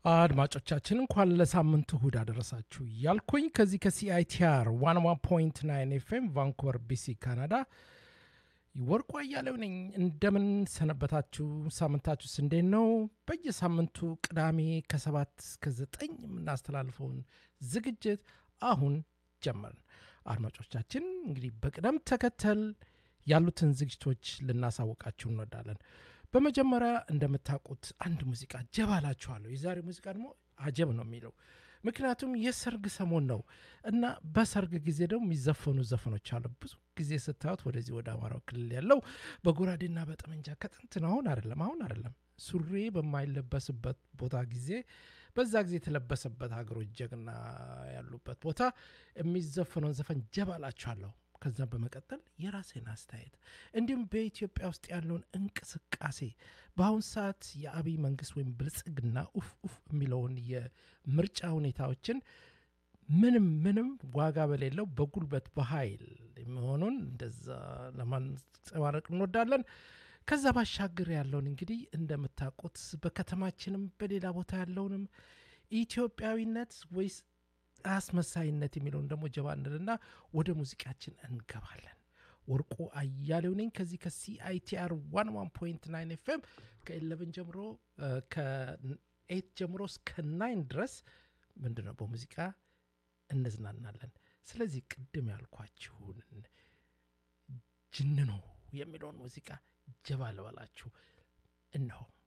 አድማጮቻችን እንኳን ለሳምንቱ እሁድ አደረሳችሁ እያልኩኝ ከዚህ ከሲአይቲአር ዋን ዋን ፖይንት ናይን ኤፍኤም ቫንኩቨር ቢሲ ካናዳ ወርቁ አያሌው ነኝ። እንደምን ሰነበታችሁ? ሳምንታችሁስ እንዴት ነው? በየሳምንቱ ቅዳሜ ከሰባት እስከ ዘጠኝ የምናስተላልፈውን ዝግጅት አሁን ጀመርን። አድማጮቻችን እንግዲህ በቅደም ተከተል ያሉትን ዝግጅቶች ልናሳውቃችሁ እንወዳለን። በመጀመሪያ እንደምታውቁት አንድ ሙዚቃ ጀባ እላችኋለሁ። የዛሬ ሙዚቃ ደግሞ አጀብ ነው የሚለው ምክንያቱም የሰርግ ሰሞን ነው እና በሰርግ ጊዜ ደግሞ የሚዘፈኑ ዘፈኖች አሉ። ብዙ ጊዜ ስታዩት ወደዚህ ወደ አማራው ክልል ያለው በጎራዴና በጠመንጃ ከጥንት ነው። አሁን አይደለም፣ አሁን አይደለም። ሱሪ በማይለበስበት ቦታ ጊዜ በዛ ጊዜ የተለበሰበት ሀገሮች ጀግና ያሉበት ቦታ የሚዘፈነውን ዘፈን ጀባ እላችኋለሁ። ከዛም በመቀጠል የራሴን አስተያየት እንዲሁም በኢትዮጵያ ውስጥ ያለውን እንቅስቃሴ በአሁን ሰዓት የአብይ መንግስት ወይም ብልጽግና ኡፍ ኡፍ የሚለውን የምርጫ ሁኔታዎችን ምንም ምንም ዋጋ በሌለው በጉልበት በኃይል መሆኑን እንደዛ ለማንጸባረቅ እንወዳለን። ከዛ ባሻገር ያለውን እንግዲህ እንደምታውቁት በከተማችንም በሌላ ቦታ ያለውንም ኢትዮጵያዊነት ወይስ አስመሳይነት የሚለውን ደግሞ ጀባ እንልና ወደ ሙዚቃችን እንገባለን። ወርቁ አያሌው ነኝ ከዚህ ከሲአይቲአር ዋን ዋን ፖይንት ናይን ኤፍኤም ከኤለቨን ጀምሮ ከኤት ጀምሮ እስከ ናይን ድረስ ምንድን ነው በሙዚቃ እንዝናናለን። ስለዚህ ቅድም ያልኳችሁን ጅንኖ የሚለውን ሙዚቃ ጀባ ልበላችሁ እነሆ።